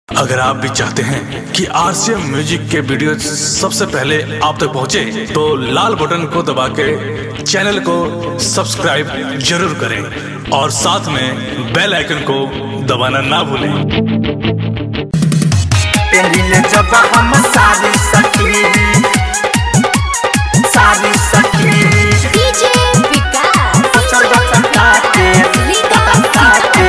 अगर आप भी चाहते हैं कि आरसीएम म्यूजिक के वीडियो सबसे पहले आप तक पहुंचे, तो लाल बटन को दबा के चैनल को सब्सक्राइब जरूर करें और साथ में बेल आइकन को दबाना ना भूलें पहले जब हम सारी सखी सारी सखी डीजे विकास चल बताते बताते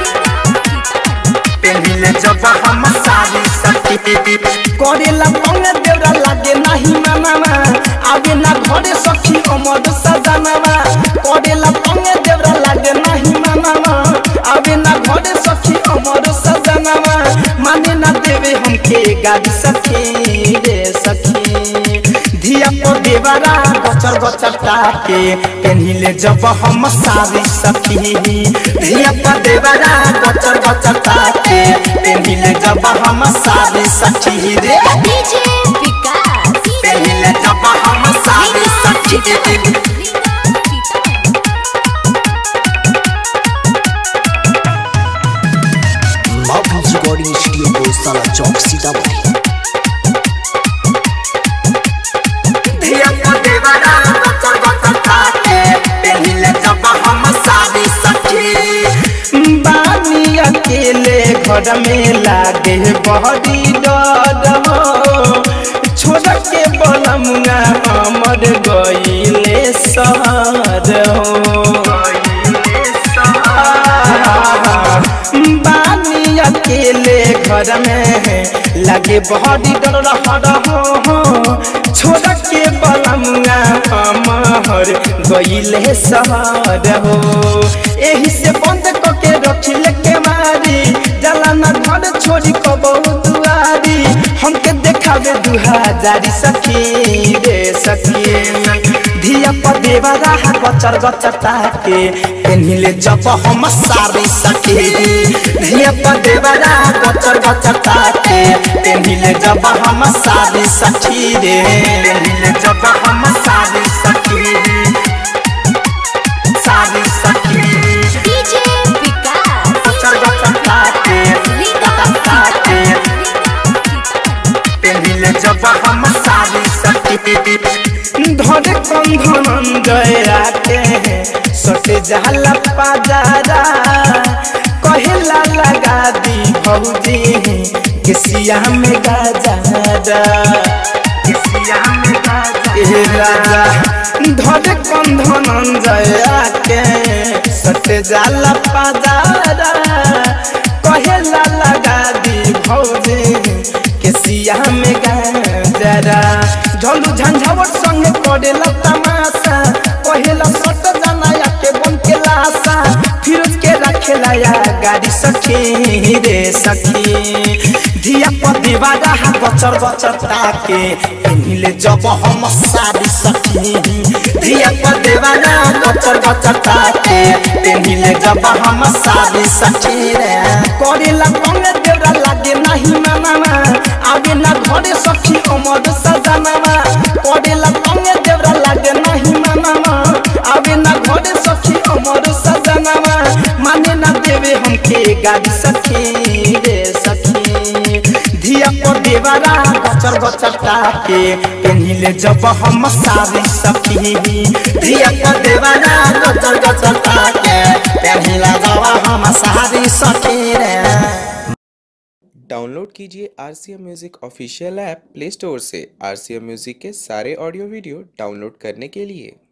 पहले जब हम सारी सखी करेला पंग देवरा लागे नहीं मामा आगे ना घरे सखी अमर सजनवा करेला पंग देवरा लागे नहीं मामा आगे ना घरे सखी अमर सजनवा माने ना देवे हमके गाड़ी सखी रे सखी धिया को देवरा गचर गचर ताके पेन्हिले जब हम सारी सखी धिया को देवरा गचर गचर ताके पेन्हिले जब हम सारी सखी रे डीजे विकास पेन्हिले जब हम सारी सखी माउंट रिकॉर्डिंग स्टूडियो को साला चौक सीतामढ़ी धिया को देवरा गचर गचर ताके पेन्हिले जब हम सारी सखी बानी अकेले घर में लागे बहरी डर हो छोड़ के बलमुआ हमर गईले सहर हो बानी अकेले घर में लागे बहरी डर रहर हो छोड़ के बलमुआ हमर गईले सहर हो एही से बंद करके रखिले के मारी जला ना घर छोड़ी कबो दुआरी हमके देखावे दू हजारी सखी रे सखी धिया पर देवा रहा गचर गचर ताके पेन्हिले जब हम सारी सखी धिया पर देवा रहा गचर गचर ताके पेन्हिले जब हम सारी सखी रे पेन्हिले जब हम सारी सखी सारी सखी डीजे विकास गचर गचर ताके ताके पेन्हिले जब हम सारी सखी धरे कंधन गया के सटे जाला पाजारा कहेला लगा दी भौजी किसिया में गाजारा किसिया में गाजारा राजा धरे कंधन गया के सटे जाला पाजारा कहेला लगा दी भौजी केसिया में गाजरा झलू झंझावट संगे करेला तमाशा कहेला सट जाना या के बन के लाशा फिरोज के रखेला या गाड़ी सखी रे सखी धिया पर दीवारा हा बचर बचर ताके इन्हिले जब हम सारी सखी धिया पर दीवारा बचर बचर ताके इन्हिले जब हम सारी सखी रे करेला पंगे देवरा लागे नहीं मामा आगे ना घरे सखी अमर सजनवा करेला पंगे देवरा लागे नहीं मामा आगे ना घरे सखी अमर सजनवा माने ना देवे हमके गाड़ी सखी रे सखी धिया पर देवरा गचर गचर ताके पेन्हिले जब हम सारी सखी धिया पर देवरा गचर गचर ताके पेन्हिले जब हम सारी सखी रे डाउनलोड कीजिए R C M music official app play store से आर सी एम म्यूज़िक के सारे ऑडियो वीडियो डाउनलोड करने के लिए